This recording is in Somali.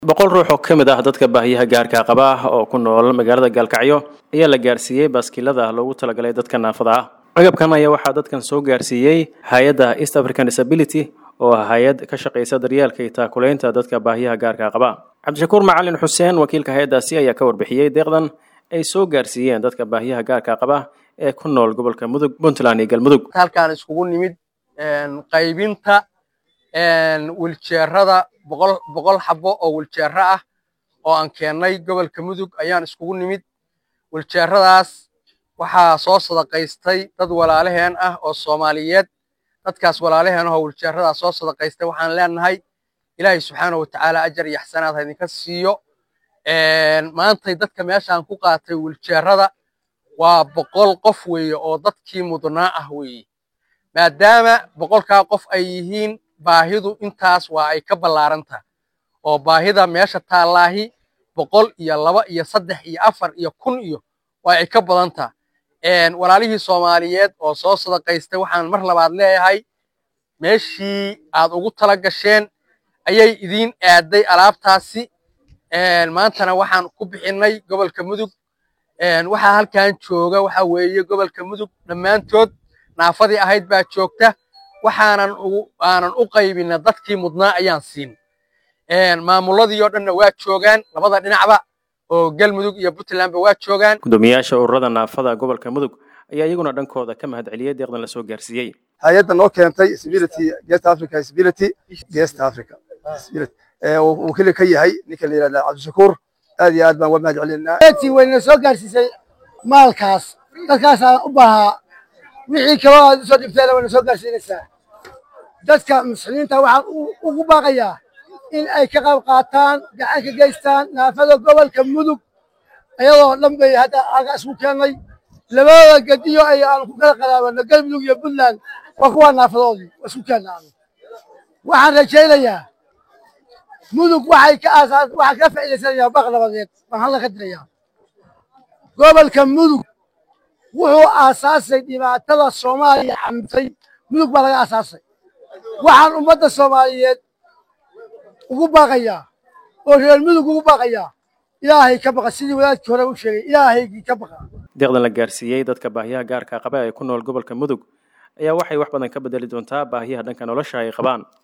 boqol ruux oo ka mid ah dadka baahiyaha gaarka qaba oo ku nool magaalada gaalkacyo ayaa la gaarsiiyey baaskiilada loogu talagalay dadka naafada ah agabkan ayaa waxaa dadkan soo gaarsiiyey hay-adda east african disability oo ah hay-ad ka shaqaysa daryeelka iyo taakulaynta dadka baahiyaha gaarka qaba cabdishakuur macalin xuseen wakiilka hay-addaasi ayaa ka warbixiyey deeqdan ay soo gaarsiiyeen dadka baahiyaha gaarka qaba ee ku nool gobolka mudug puntland iyo galmudug halkaan iskugu nimid qaybinta wiljeerada boqol boqol xabo oo wiljeero ah oo aan keennay gobolka mudug ayaan iskugu nimid wiljeeradaas waxaa soo sadaqaystay dad walaalaheen ah oo soomaaliyeed dadkaas walaalaheen ahoo wiljeeradaas soo sadaqaystay waxaan leenahay ilaahay subxaana wa tacaala ajar iyo axsanaad ha idinka siiyo maantay dadka meeshaan ku qaatay wiljeerada waa boqol qof weeye oo dadkii mudnaa ah weeye maadaama boqolkaa qof ay yihiin baahidu intaas waa ay ka ballaaranta oo baahida meesha taallaahi boqol iyo laba iyo saddex iyo afar iyo kun iyo waa ay ka badanta walaalihii soomaaliyeed oo soo sadaqaystay waxaan mar labaad leeyahay meeshii aad ugu tala gasheen ayay idiin aaday alaabtaasi maantana waxaan ku bixinnay gobolka mudug waxaa halkan jooga waxa weeye gobolka mudug dhammaantood naafadii ahayd baa joogta waxaanan aanan u qaybina dadkii mudnaa ayaan siin maamuladii oo dhanna waa joogaan labada dhinacba oo galmudug iyo puntlandba waa joogaan gudoomiyaasha ururada naafada gobolka mudug ayaa iyaguna dhankooda ka mahad celiyey deeqdan lasoo gaarsiiyey hay-adda noo keentay stability Guest Africa stability Guest Africa stability uu keli ka yahay ninka la yiraahdo Cabdishakuur aad iyo aad baan uga mahad celinaa tii wayna soo gaarsiisay maalkaas dadkaasaan u baahaa wixii kaloo aad usoo dhibteena wayna soo gaarsiinaysaa dadka muslimiinta waxaan ugu baaqayaa in ay ka qayb qaataan gacan ka geystaan naafada gobolka mudug ayadoo dhan bay hadda halka isku keennay labada gediyo ay aan ku kala qadaabano galmudug iyo puntland waa kuwaa naafadoodii waa isku keennaa waxaan rajaynayaa mudug waxay ka aasaas waxaa ka faa'iidaysanayaa baq nabadeed baan halka ka dirayaa gobolka mudug wuxuu aasaasay dhibaatada soomaaliya xamtay mudug baa laga aasaasay waxaan ummadda soomaaliyeed ugu baaqayaa oo reer mudug ugu baaqayaa ilaahay ka baqa sidii wadaadkii hore u sheegay ilaahaygii ka baqa deeqdan la gaarsiiyey dadka baahiyaha gaarka qaba ee ku nool gobolka mudug ayaa waxay wax badan ka bedeli doontaa baahiyaha dhanka nolosha ay qabaan